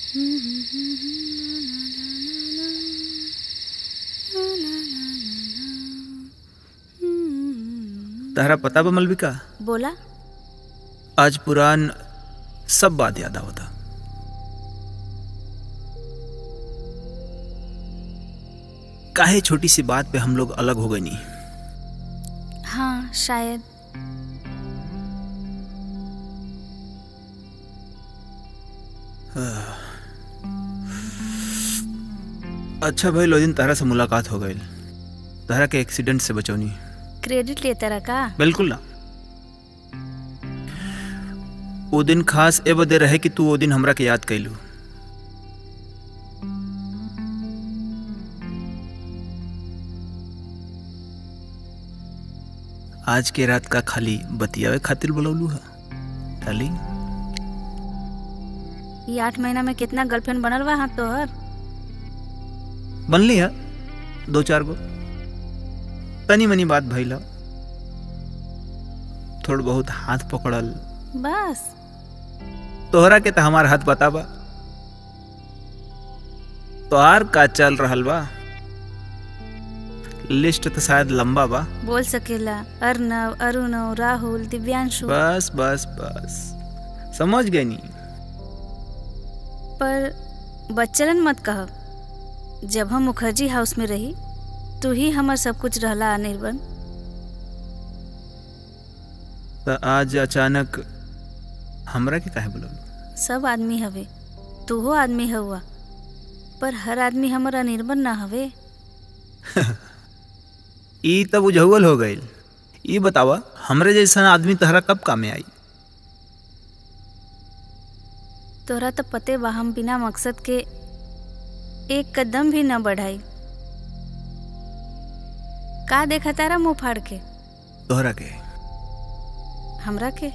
तहरा पता बा मलविका बोला आज पुरान सब बात याद आवता काहे छोटी सी बात पे हम लोग अलग हो गए नहीं हाँ शायद अच्छा भाई लो दिन तहरा से मुलाकात हो गई तहरा के एक्सीडेंट से बचौनी क्रेडिट लेता रहा का बिल्कुल ना वो दिन खास ए बदे रहे कि तू वो दिन हमरा के याद कैलू आज के रात का खाली बतियावे खातिर बुलौलू है डार्लिंग ये आठ महीना में कितना गर्लफ्रेंड बनल बा हाँ तोहर बनली है दो चार गो तनी मनी बात भइल ह। थोड़ बहुत हाथ पकड़ल बस तोहरा के तो हमार हाथ पता बा तोहार का चल रहल बा लिस्ट तो शायद लंबा बा बोल सकेला अर्नव अरुणव राहुल दिव्यांशु बस बस बस समझ गए नी पर बच्चलन मत कह जब हम मुखर्जी हाउस में रही तू ही हमर सब कुछ रहला अनिर्बन तो आज अचानक हमरा के काहे बोलल सब आदमी हवे तू हो आदमी हुआ पर हर आदमी हमर अनिर्बन ना हवे ई तब उजहुअल हो गईल ई बतावा हमरे जैसा आदमी तहरा कब कामे आई तोरा तो पते बा हम बिना मकसद के एक कदम भी न बढ़ाई का देखा तारा मुंह फाड़ के तोहरा के हमरा के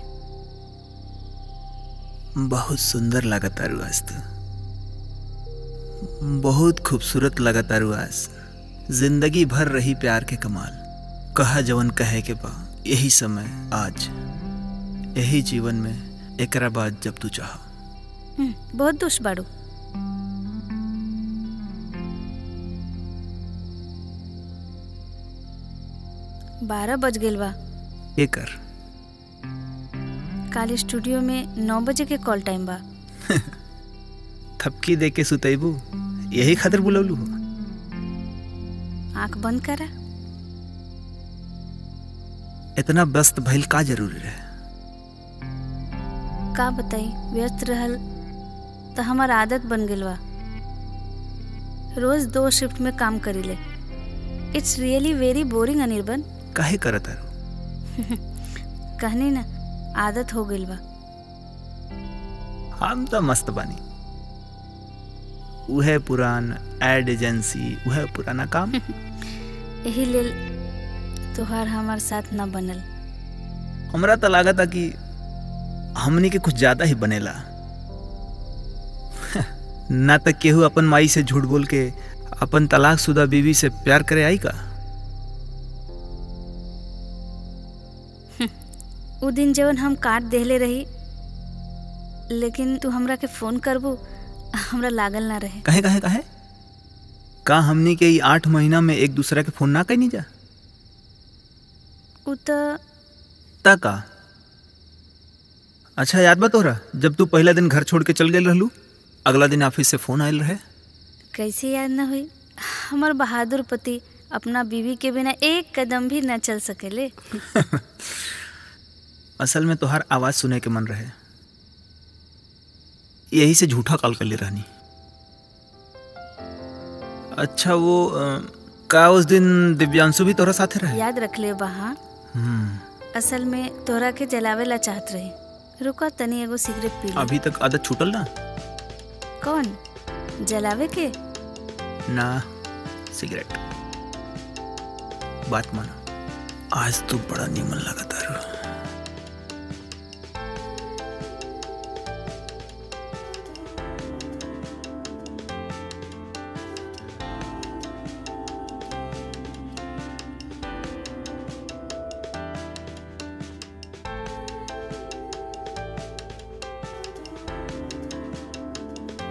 बहुत सुंदर लागत तारू आज तू बहुत खूबसूरत लागत तारू आज जिंदगी भर रही प्यार के कमाल कहा जवन कहे के बा यही समय आज यही जीवन में एकरा बाद जब तू चाह हम्म, बहुत दुष्ट बाड़ू बारह बज गेल बा एकर काल स्टूडियो में नौ बजे के कॉल टाइम बा थपकी दे के सुतैबू यही खातिर बुलौलू हो आंख बंद करा इतना व्यस्त भइल का जरूरी रहे का बताई व्यस्त रहल तो हमार आदत बन गेल बा रोज दो शिफ्ट में काम करीले it's really very boring Anirban काहे करत तारू कहनी ना आदत हो गइल बा हम तो मस्त बानी उहे पुरान एड एजेंसी उहे पुराना काम यही लेल तोहार हमार साथ न बनल हमरा तो लागत था कि हमनी के कुछ ज्यादा ही बनेला ना तक केहू अपन माई से झूठ बोल के अपन तलाक शुदा बीवी से प्यार करे आई का उ दिन जवन हम काट देहले रही लेकिन तू हमरा के फोन करबू हमरा लागल ना रहे कहे कहे कहे का हमनी के ई आठ महीना में एक दूसरा के फोन ना कैनी जा उ तो ता का अच्छा याद बा तोहरा जब तू पहला दिन घर छोड़ के चल गेल रहलू अगला दिन ऑफिस से फोन आयल रहे कैसे याद न हुई हमर बहादुर पति अपना बीवी के बिना एक कदम भी न चल सकेले असल में तोहार आवाज सुने के मन रहे यही से झूठा कॉल कर ले रहनी अच्छा वो अ, का उस दिन दिव्यांशु भी तोरा साथे रहे याद रख ले वहाँ हम्म, असल में तोरा के जलावे ला चाहत रही रुको तनी एगो सिगरेट पी ले अभी तक आदत छूटल ना कौन जलावे के ना सिगरेट बात मानो आज तू बड़ा नीमन लगा तारू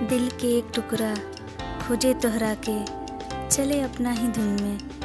दिल के एक टुकड़ा खोजे तोहरा के चले अपना ही धुन में